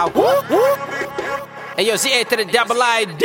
Hey yo, Z A to the double I D.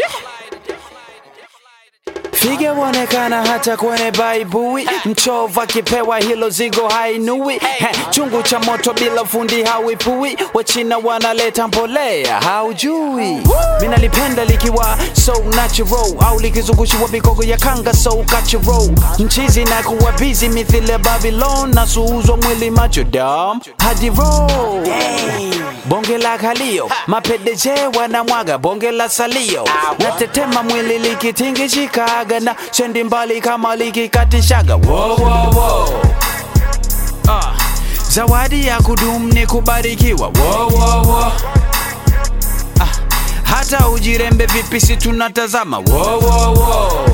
Figa huonekana hata kwenye baibui, mchovu akipewa hilo zigo hainui. He, chungu cha moto bila fundi hawipui, wachina wanaleta mbolea haujui. Minalipenda likiwa so natural, au likizungushiwa mikogo ya kanga so cultural. Mchizi na kuwa busy mithili ya Babylon, na suuzwa mwili macho dam hadi roll. Bonge la kalio, mapedeje wanamwaga bonge la salio, natetema mwili likitingishikaga na sendi mbali kama likikatishaga. Wo, wo, wo. Ah, zawadi ya kudumu ni kubarikiwa. Wo, wo, wo. Ah, hata ujirembe vipi si tunatazama. Wo, wo, wo.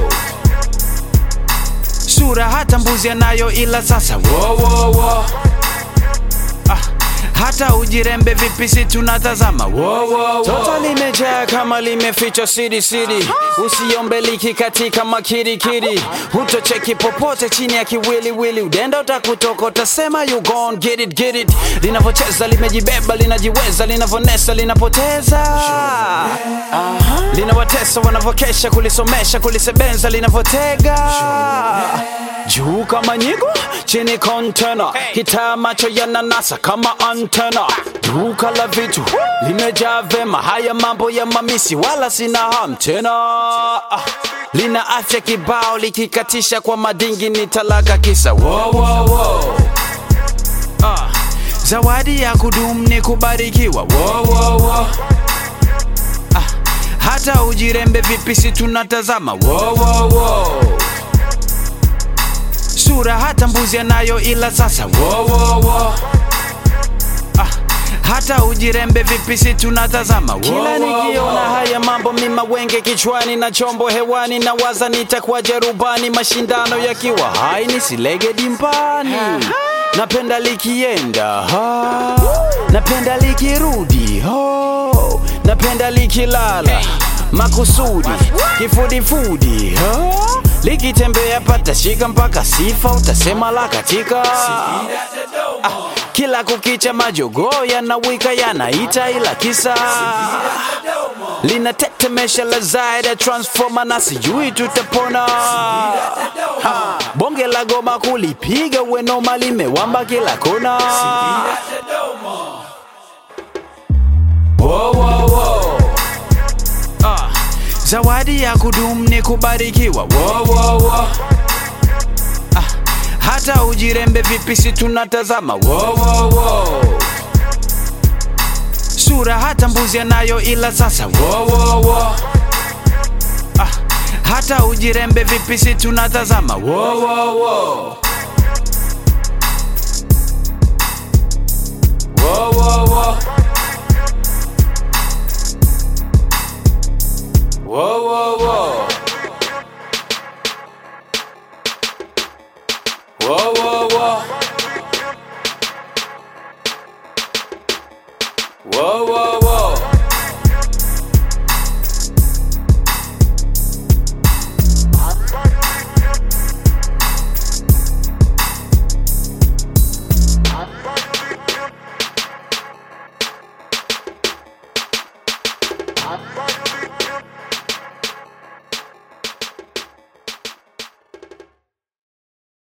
Sura hata mbuzi anayo ila sasa. Wo, wo, wo. Ah, hata ujirembe vipi si tunatazama wo, wo, wo. Toto limejaa kama limefichwa siri siri, usiombe liki katika makirikiri, hutocheki popote chini ya kiwiliwili, udenda utakutoka utasema you gon get it get it. Linavyocheza limejibeba linajiweza, linavonesa linapoteza linawatesa wanavyokesha kulisomesha kulisebenza linavyotega juu kama nyigo chini kontena kitaa macho yananasa kama antena duka la vitu limejaa vema haya mambo ya mamisi wala sina ham tena Ah, lina afya kibao likikatisha kwa madingi ni talaka kisa wo, wo, wo. Ah, zawadi ya kudumu ni kubarikiwa wo, wo, wo. Ah, hata ujirembe vipi si tunatazama wo, wo, wo. sura hata mbuzi anayo ila sasa wo, wo, wo. Ah, hata ujirembe vipi si tunatazama wo, kila nikiona haya mambo mima wenge kichwani na chombo hewani na waza nitakuwa jerubani mashindano yakiwa hai nisilege dimbani napenda likienda ha. napenda likirudi ho. napenda likilala makusudi kifudifudi ha. likitembea patashika mpaka sifa utasema la katika ah, kila kukicha majogoo yanawika yanaita ila kisa linatetemesha la zaida transforma na sijui tutapona ha, bonge la goma kulipiga wenoma limewamba kila kona Wo, wo, wo. Ah, zawadi ya kudumu ni kubarikiwa wo, wo, wo. Ah, hata ujirembe vipi si tunatazama wo, wo, wo. sura hata mbuzi anayo ila sasa wo, wo, wo. Ah, hata ujirembe vipi si tunatazama wo, wo, wo. Wo, wo, wo. Whoa, whoa, whoa. Whoa, whoa, whoa. Whoa, whoa,